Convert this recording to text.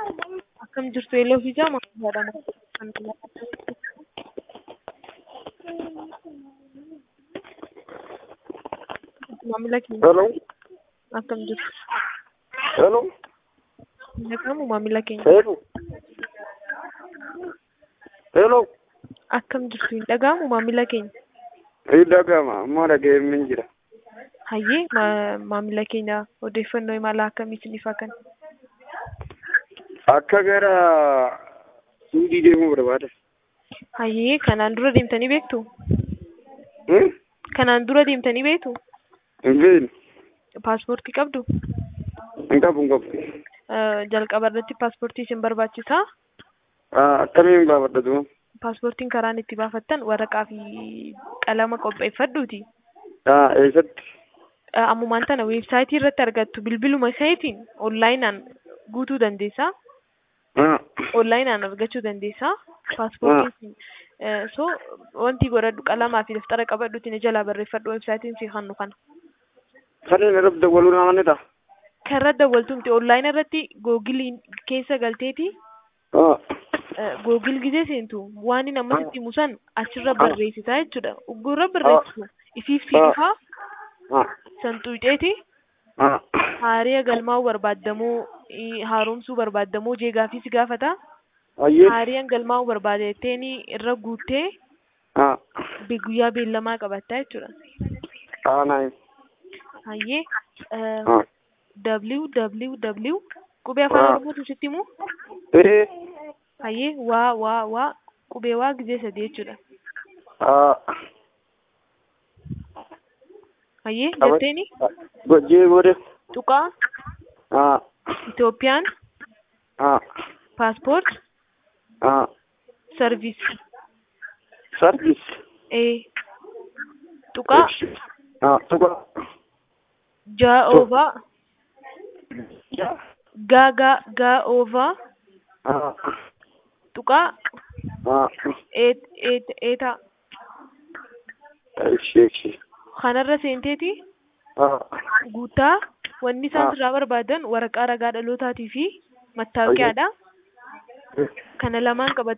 Akkam jirtu Eeloo fi Jaama jedhama. Maamila keenya Hello. akkam jirtu? Hello. Nagamu maamila keenya Hello. Hello. akkam jirtu hin dhaga'amu maamila keenya? Hin dhaga'ama. Amma dhaga'eemni jira. Hayyee ma- maamila keenya odeeffannoo imala akkamii isiniif haa kennu? Akka gara Suudii deemuu barbaada. Hayyee kanaan dura deemtanii beektu? Hmm? Kanaan dura deemtanii beektu? Hin beekne. Paaspoortii qabdu? Hin qabu hin qabu. Eh, Jalqaba irratti paaspoortii isin barbaachisaa? Ah, Akkamiin baafadhatu? Paaspoortiin karaan itti baafattan waraqaa fi qalama qopheeffadhuuti. Ah, eessatti? Eh, Ammumaan tana weebsaayitii irratti argattu bilbiluma isaaniitiin onlaayinaan guutuu dandeessaa. Ah. Onlaayinaan argachuu dandeessaa. Paaspoortiin eh, so wanti godhadhu qalamaa fi daftara qabadhuutiin ni jalaa barreeffadhu weebsaayitiin si hannu kana. Kanneen irratti dawwaluu nama ni ta'a. Kan irra dawwaltu miti onlaayinii irratti googilii keessa galteeti Ah. googil gisee seentu waan inni ammas itti himu achirra barreessitaa jechuudha. Uggurra barreessitu ifiif si Ah. dhufaa Ah. san xuuxeeti Ah. haariya galmaa'uu barbaaddamoo ii, haaromsuu barbaaddamoo jeegaa fi si gaafata. Ayyee. Haariyaan galmaa'uu barbaadetteen irra guuttee Ah. be- guyyaa beellamaa qabattaa jechuudha. Ah, naayim. Hayyee eh, Ah. www qubee afaan Ah. oromootu sitti himu Eh. hayyee waa waa waa qubee waa gisee sadii jechuudha. Ah. Hayyee Aba- jetteeni Gojjee booda. tuqaa Ah. Itoophiyaan Ah. paaspoort Ah. sarviis Sarviis. ee tuqaa Ah. Tuqa. jaa oovaa gaa gaa gaa oovaa Ah. tuqaa Ah. eet eet eetaa Ishee ishee. kanarra seenteeti Ah. guutaa wanni isaan Ah. irraa barbaadan waraqaa ragaa dhalootaatii fi mattaawoqiyaadha. Kana lamaan qabattee